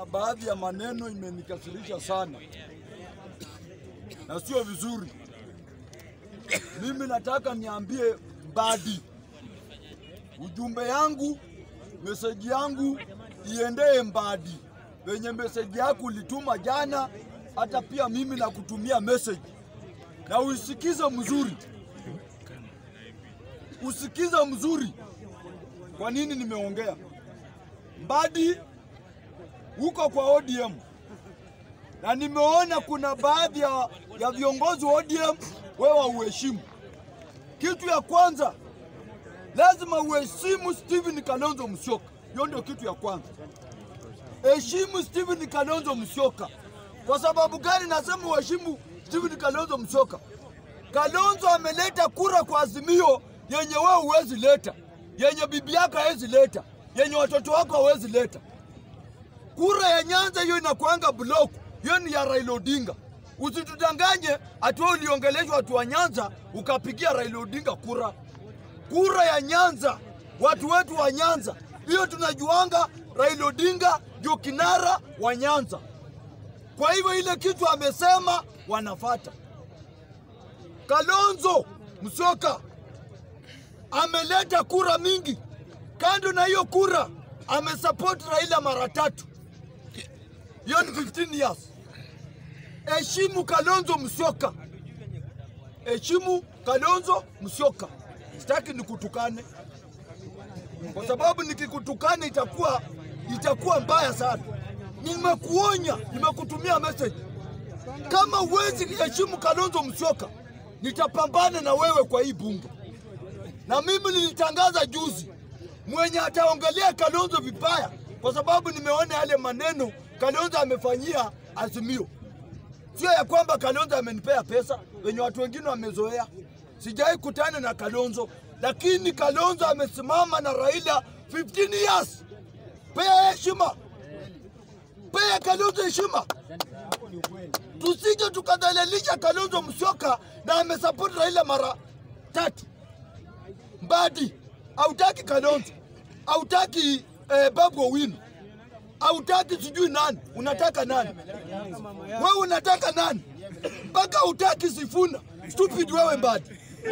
kuna baadhi ya maneno imenikasirisha sana na sio vizuri. Mimi nataka niambie Mbadi, ujumbe yangu, meseji yangu iendee Mbadi, wenye meseji yako ulituma jana, hata pia mimi nakutumia meseji na uisikize mzuri, usikize mzuri. Kwa nini nimeongea Mbadi huko kwa ODM na nimeona kuna baadhi ya, ya viongozi wa ODM wewe uheshimu. Kitu ya kwanza lazima uheshimu Stephen Kalonzo Musyoka, hiyo ndio kitu ya kwanza. Heshimu Stephen Kalonzo Musyoka. Kwa sababu gani nasema uheshimu Stephen Kalonzo Musyoka? Kalonzo ameleta kura kwa Azimio yenye wewe huwezi leta, yenye bibi yako hawezi leta, yenye watoto wako hawezi leta. Kura ya Nyanza hiyo inakuanga block, hiyo ni ya Raila Odinga. Usitudanganye ati wewe uliongeleshwa watu wa Nyanza ukapigia Raila Odinga kura. Kura ya Nyanza, watu wetu wa Nyanza, hiyo tunajuanga Raila Odinga ndio kinara wa Nyanza. Kwa hivyo ile kitu amesema wanafata. Kalonzo Musyoka ameleta kura mingi. Kando na hiyo kura, amesupport Raila mara tatu. Hiyo ni 15 years. Heshimu Kalonzo Musyoka, heshimu Kalonzo Musyoka. Sitaki nikutukane, kwa sababu nikikutukana itakuwa itakuwa mbaya sana. Nimekuonya, nimekutumia message. Kama huwezi heshimu Kalonzo Musyoka, nitapambana na wewe kwa hii bunge. Na mimi nilitangaza juzi, mwenye ataongelea Kalonzo vibaya, kwa sababu nimeona yale maneno Kalonzo amefanyia Azimio. Sio ya kwamba Kalonzo amenipea pesa wenye watu wengine wamezoea. Sijai kutana na Kalonzo, lakini Kalonzo amesimama na Raila 15 years. Pea heshima, pea Kalonzo heshima, tusije tukadhalilisha Kalonzo Musyoka na amesupport Raila mara tatu. Mbadi hautaki Kalonzo, hautaki eh, Babu Owino, hautaki sijui nani, unataka nani? Wewe unataka nani? Mpaka utaki Sifuna. Stupid wewe Mbadi.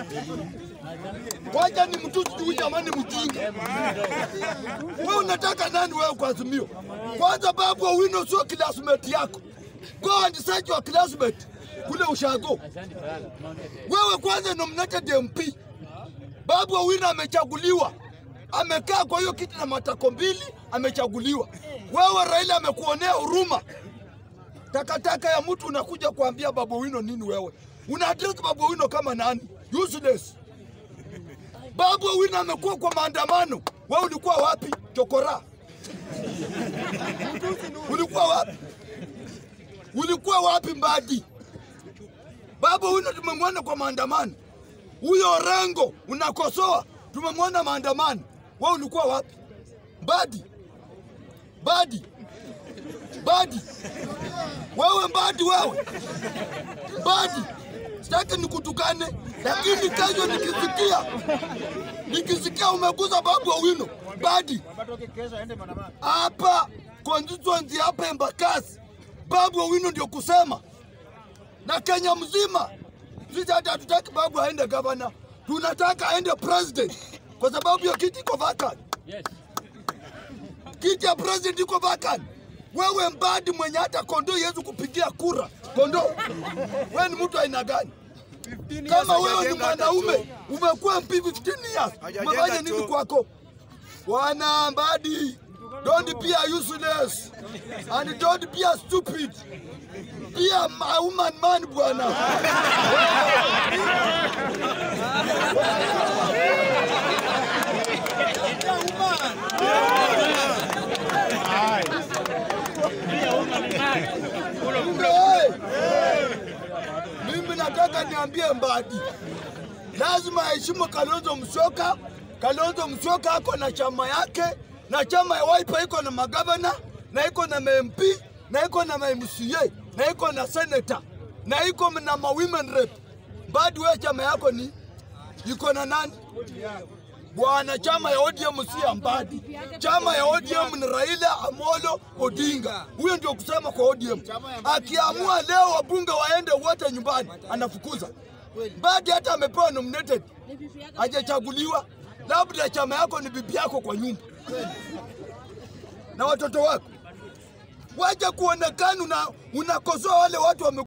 Wacha ni mtu sijui jamani mjinga. Wewe unataka nani wewe kwa Azimio? Kwanza Babu Owino sio classmate yako. Go and search your classmate kule ushago. Wewe kwanza nominated MP. Babu Owino amechaguliwa, amekaa kwa hiyo kiti na matako mbili, amechaguliwa. Wewe Raila amekuonea huruma. Takataka ya mtu unakuja kuambia Babu Owino nini? Wewe una address Babu Owino kama nani? Useless. Babu Owino amekuwa kwa maandamano, wewe ulikuwa wapi? Chokora, ulikuwa wapi? Ulikuwa wapi Mbadi? Babu Owino tumemwona kwa maandamano. Huyo Orengo unakosoa, tumemwona maandamano. Wewe ulikuwa wapi? Mbadi, Mbadi, Mbadi, wewe Mbadi, wewe Mbadi, sitaki nikutukane, lakini kesho nikisikia nikisikia umeguza Babu Owino Mbadi hapa constituency hapa Embakasi, Babu Owino ndio kusema na Kenya mzima. Sisi hata hatutaki Babu aende gavana, tunataka aende president, kwa sababu hiyo kiti iko vacant. Kiti ya president iko vacant. Wewe Mbadi mwenye hata kondoo yezu kupigia kura kondoo, wewe ni mtu aina gani? Kama wewe ni mwanaume umekuwa MP 15 years, umefanya nini kwako? Bwana Mbadi, don't be a useless and don't be a stupid. Be a ma- woman man bwana. Hey! Mimi nataka niambie Mbadi, lazima aheshimu Kalonzo Musyoka. Kalonzo Musyoka ako na chama yake, na chama ya Wiper iko na magavana na iko na MP na iko na MCA na iko na senator na iko na ma women rep. Mbadi, wewe chama yako ni iko na nani? Bwana, chama ya ODM si ya Mbadi, chama ya ODM ni Raila Amolo Odinga. Huyo ndio kusema kwa ODM. Akiamua leo wabunge waende wote nyumbani, anafukuza Mbadi. Hata amepewa nominated, hajachaguliwa. Labda chama yako ni bibi yako kwa nyumba na watoto wako, waje kuonekana una unakosoa wale watu wame